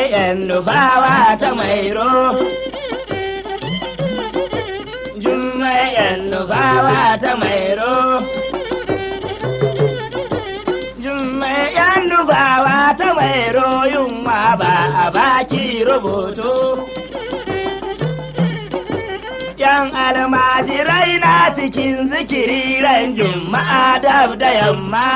jummai yan nufawa ta mairo jummai yan nufawa ta mairo jummai yan nufawa ta mairo yunwa ba a baki rubutu yan almajirai na cikin zikiri ran juma'a dab da yamma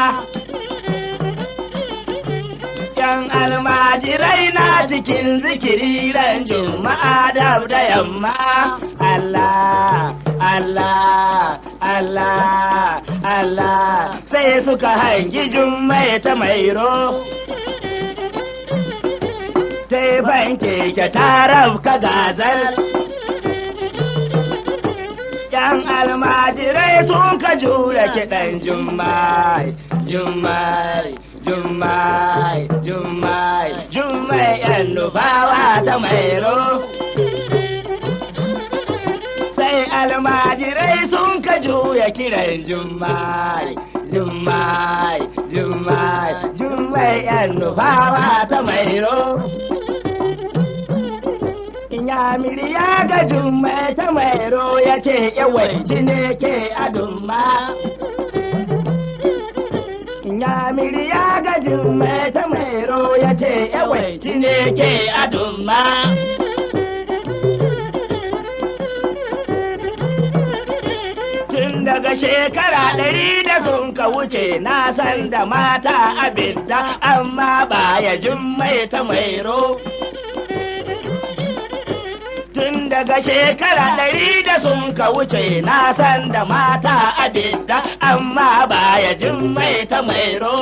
yan almajirai na cikin zikiri ran juma'a dab da yamma Allah Allah Allah Allah sai suka hangi jummai ta mairo ta banke ke taraf ka gazal yan almajirai sun ka jure kiɗan jummai jummai jummai jummai jummai yan nufawa ta mairo sai almajirai sun ka juya kiran jummai jummai jummai jummai yan nufawa ta mairo Inyamiri ya ga jummai ta mairo ya ce yawanci ne ke adumma. Inyamiri ya ga jummai ta mairo ya ce yawanci ne ke adumma. Tun daga shekara ɗari da sun ka wuce na san da mata abinda amma ba ya jummai ta mairo. tun daga shekara ɗari da sun ka wuce na san da mata abinda amma baya jin mai ta mairo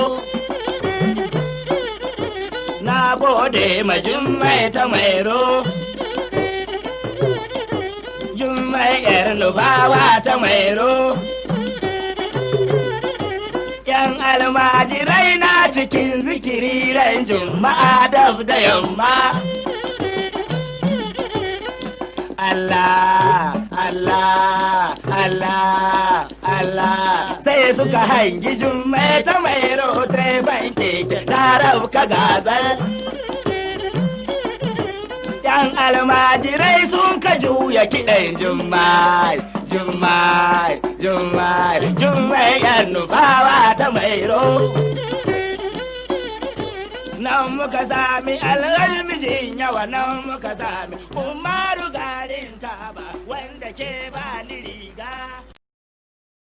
na gode ma jin mai ta mairo jummai yar nubawa ta mairo yan almajirai na cikin zikiri ran juma'a dab da yamma Allah, Allah, Allah, Allah, sai suka hangi jummai ta mai rotai ban keke tarau ka gazal. Yan almajirai sun ka juya kiɗan jummai, jummai, jummai, jummai yan nufawa ta mai ro. nan muka sami alhalmijin yawa nan muka sami umaru garin taba wanda ke ba ni riga